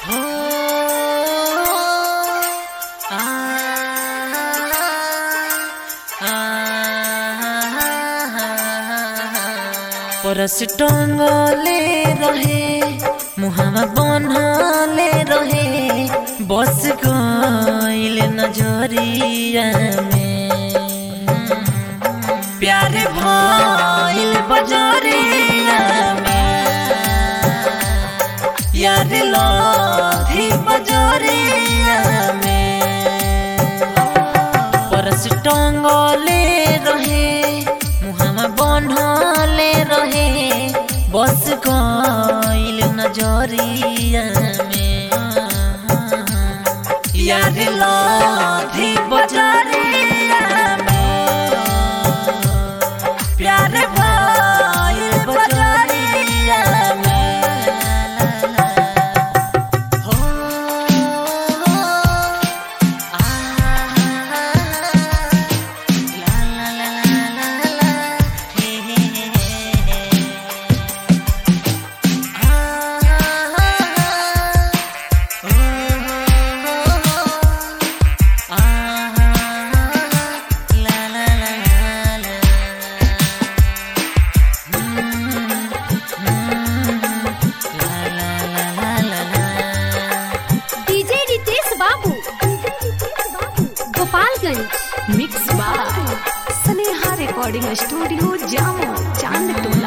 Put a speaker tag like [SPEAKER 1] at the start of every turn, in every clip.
[SPEAKER 1] हो आ परस टंगले रहे मुहावा बनले रहे बस गइल नजरिया में प्यार भइल बजरिया में यार लाधी बजरिया में परस टंगले रहे मुहामा बनले रहे बस गइल नजरिया में यार लाधी बजरिया में प्यार भइल बजरिया में हो आ ला ला ला ला ला ला हे हे हे आ ला ला ला ला
[SPEAKER 2] DJ Ritesh Babu Gopalganj
[SPEAKER 3] mix by Sneha recording studio जामो चांद टोला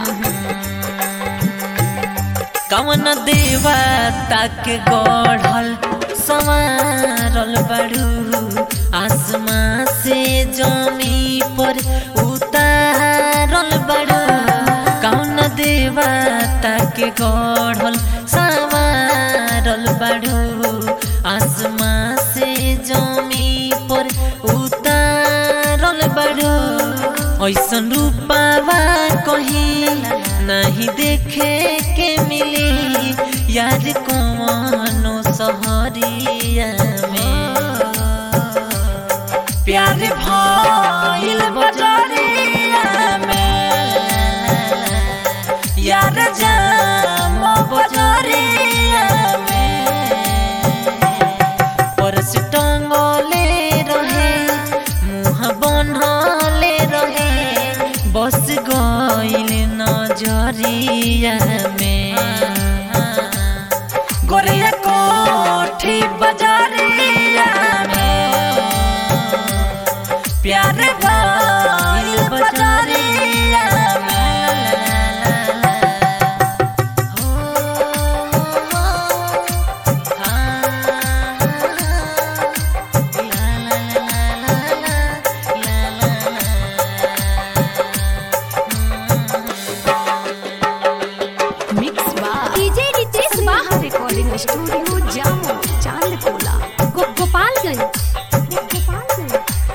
[SPEAKER 1] कवन देवता के गढ़ल संवारल बड़ू आसमां से जमी पर उतारल बड़ू कवन देवता के गढ़ल संवारल बड़ू आसमां से जमी पर उतारल बड़ू ऐसन रूपावा कहीं नहीं देखे के मिली याद कौनो सहरिया में प्यार भइल बजरिया में यार जाम बजरिया में परस टंगले रहे मुँह बनले रहे बस गइल नजरिया में गोरिया कोठी बजरिया में प्यार भइल बजरिया में हो
[SPEAKER 3] मिक्स बाय
[SPEAKER 2] डीजे रितेश बाबू
[SPEAKER 3] स्नेहा रिकॉर्डिंग स्टूडियो जामो चांद टोला
[SPEAKER 2] गो- गोपालगंज गोपालगंज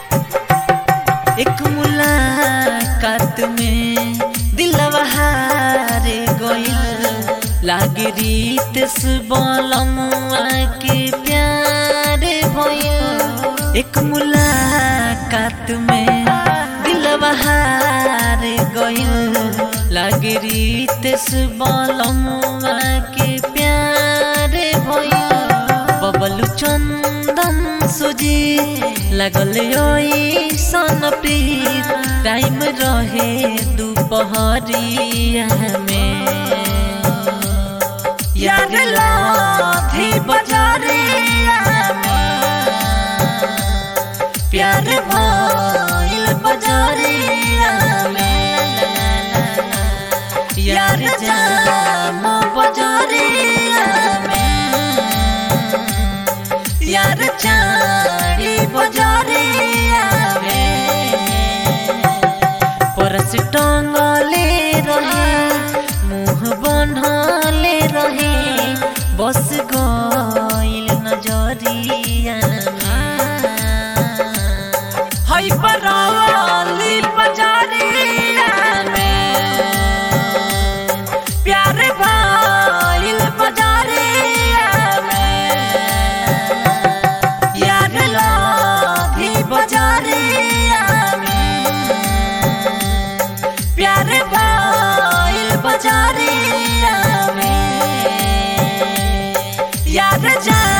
[SPEAKER 1] एक मुलाकात में दिलवा हारे गइल लागे रीत बलमुआ के प्यार भइल एक मुलाकात में दिलवा हारे गइल लागे रीत बलमुआ के प्यार भइल बबलू चंदन सुजी लगल सन प्रीत टाइम रहे दोपहरिया में यार लाधी बजरिया में प्यार भइल बजरिया में यार जाम बजरिया में यार चारी बजरिया में परस टंगले रहे मुँह बनले रहे बस गइल नजरिया हई बराली बजरिया में प्यार भइल बजरिया में यार लाधी बजरिया में प्यार भइल यार जान